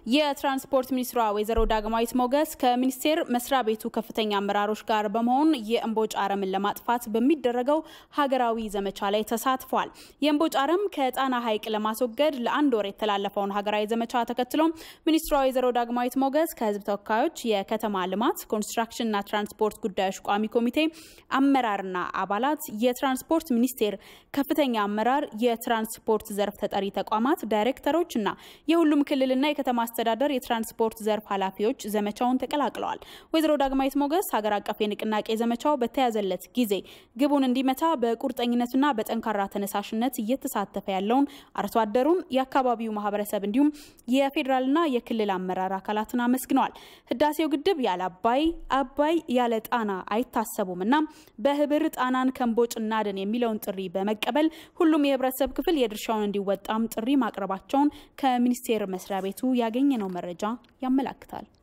የትራንስፖርት ሚኒስትሯ ወይዘሮ ዳግማዊት ሞገስ ከሚኒስቴር መስሪያ ቤቱ ከፍተኛ አመራሮች ጋር በመሆን የእምቦጭ አረምን ለማጥፋት በሚደረገው ሀገራዊ ዘመቻ ላይ ተሳትፏል። የእምቦጭ አረም ከጣና ሐይቅ ለማስወገድ ለአንድ ወር የተላለፈውን ሀገራዊ ዘመቻ ተከትሎ ሚኒስትሯ ወይዘሮ ዳግማዊት ሞገስ ከህዝብ ተወካዮች የከተማ ልማት ኮንስትራክሽንና ትራንስፖርት ጉዳዮች ቋሚ ኮሚቴ አመራርና አባላት፣ የትራንስፖርት ሚኒስቴር ከፍተኛ አመራር፣ የትራንስፖርት ዘርፍ ተጠሪ ተቋማት ዳይሬክተሮች እና የሁሉም ክልልና የከተማ አስተዳደር የትራንስፖርት ዘርፍ ኃላፊዎች ዘመቻውን ተቀላቅለዋል። ወይዘሮ ዳግማዊት ሞገስ ሀገር አቀፍ የንቅናቄ ዘመቻው በተያዘለት ጊዜ ግቡን እንዲመታ በቁርጠኝነትና በጠንካራ ተነሳሽነት እየተሳተፈ ያለውን አርሶ አደሩን፣ የአካባቢው ማህበረሰብ እንዲሁም የፌዴራልና የክልል አመራር አካላትን አመስግነዋል። ህዳሴው ግድብ ያለ አባይ፣ አባይ ያለ ጣና አይታሰቡም እና በህብር ጣናን ከእምቦጭ እናድን የሚለውን ጥሪ በመቀበል ሁሉም የህብረተሰብ ክፍል የድርሻውን እንዲወጣም ጥሪ ማቅረባቸውን ከሚኒስቴር መስሪያ ቤቱ ያገኘነው መረጃ ያመላክታል።